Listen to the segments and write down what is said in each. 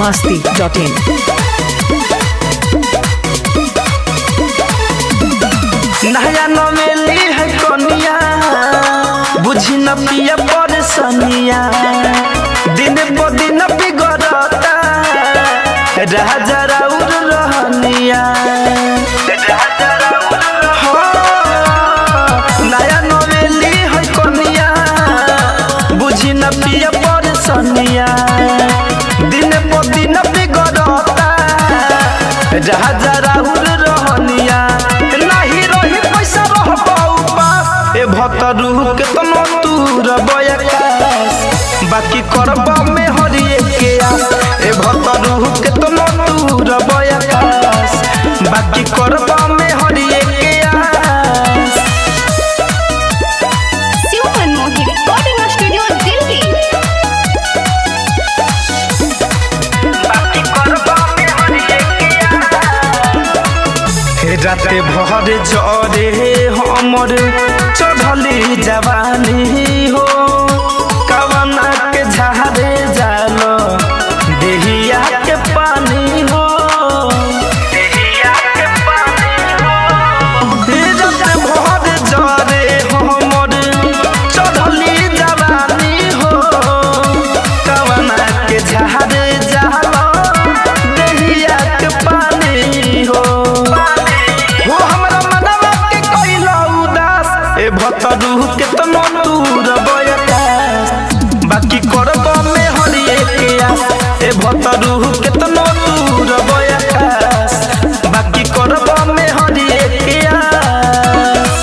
masti.in. नया नवेली है कनिया बुझी न पिया परेशानिया दिन प दिन बिगड़ता राजा राउर रहनिया हाँ, नया नवेली है कनिया बुझी न पिया परेशानिया दिन प दिन बिगड़ता राजा राहुल रहनिया नाही रही पैसा रह पास ए भतरू के तनो तूर बयकास बाकी करब में हरिए के आस ए भतरू के तनो तूर बयकास बाकी करब में हरिए के आस शिव मनमोही रिकॉर्डिंग स्टूडियो दिल्ली बाकी करब में हरिए के हे राते भर जरे हमर चढ़ली जवानी हो कवना के झारे जाल देहिया के पानी हो देहिया के पानी हो हे राते भर जरे हमर चढ़ली जवानी हो कवना के झारे जाल देहिया के पानी हो हो हमरा मनवा के कइला उदास ए भतरू के तनो दूर बयकास बाकी करब में हरिए के आस ए भतरू के तनो दूर बयकास बाकी करब में हरिए के आस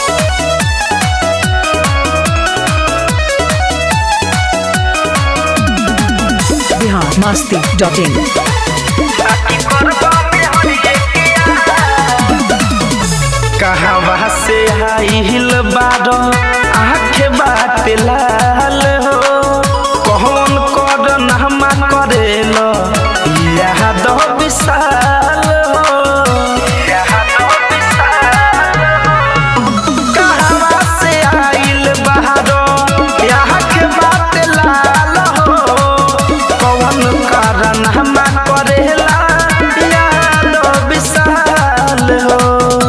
Bihar masti.in. बाकी करब में हरिए के आस कहवा से आइल बार आँख बात लाल हो कौन कर नहमा करेल याद विशाल हो याद विशाल कहवा से आइल बाहर आँख बात लाल हो कौन कारण हमा करेला याद विशाल हो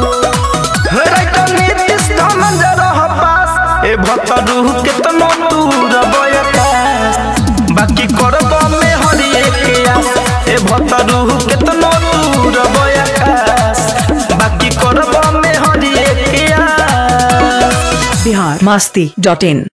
भतरू के तनो दूर बयकास बाकी करब में हरिए के आस ए भतरू के तनो दूर बयकास बाकी करब में हरिए के आस Bihar masti.in.